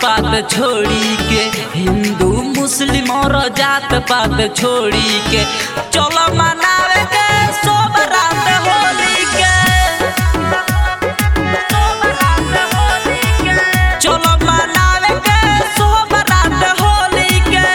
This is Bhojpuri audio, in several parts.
पात छोड़ी के हिंदू मुस्लिम और जात पात छोड़ी के चलो मनावे के सब रात होली के चलो मनावे के सब रात होली के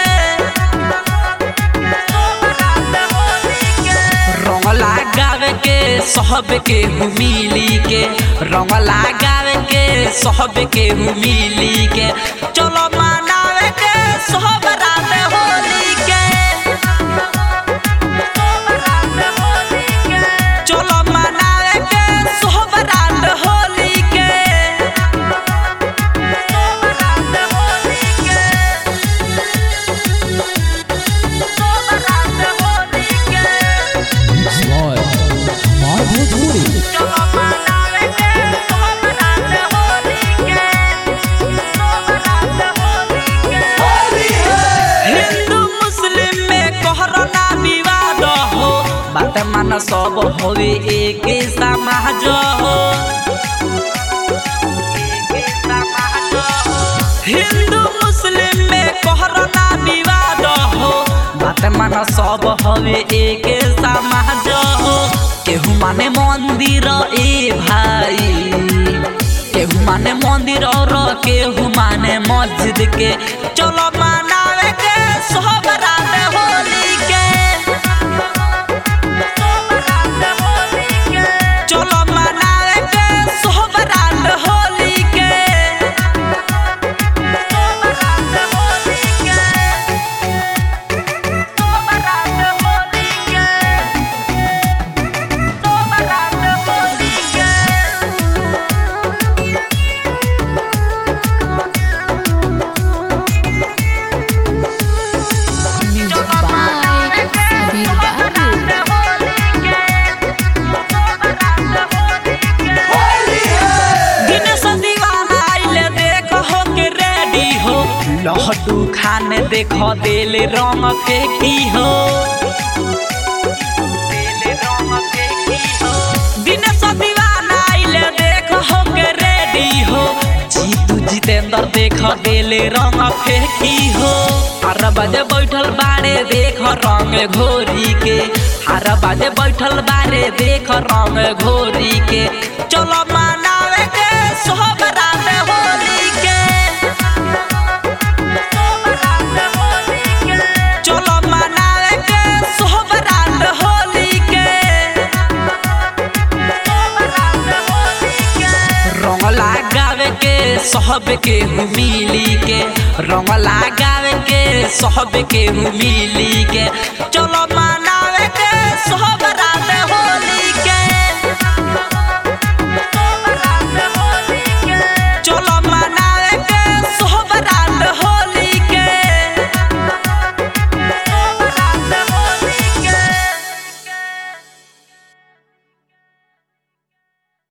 रंग लगावे के सहब के मिली के रंग लगावे के सहब के मिली के चलो मनावे के सब रात होली के चलो मनावे के सब रात होली के Slow. हमार भोजपुरी हिंदू मुस्लिम में कोहराना विवाद हो बात मान सब होवे एक समाज हो हिंदू मुस्लिम में कोहराना विवाद हो बात मान सब होवे एक समाज हो केहू माने मंदिर ए भाई केहू माने मंदिर और केहू माने मस्जिद के चलो मनावे के सब रात होली के चलो मनावे के सब रात होली के Music by Sabir Babu. Dinesh दीवाना आइले देख हो के रेडी हो लहटू खाने देख दिल रंग फेंकी हो दिनेश दीवाना आइले देख हो के रेडी हो जीतू जितेंद्र देख दिल रंग फेंकी हो हर बजे बैठल बारे देख रंग घोरी के हर बजे बैठल बारे देख रंग घोरी के चलो मनावे के सब रात होली के चलो मनावे के सब रात होली के रंग लगावे के सहब के मिली के रंग लगावे के सहब के मिली के चलो मनावे के सहब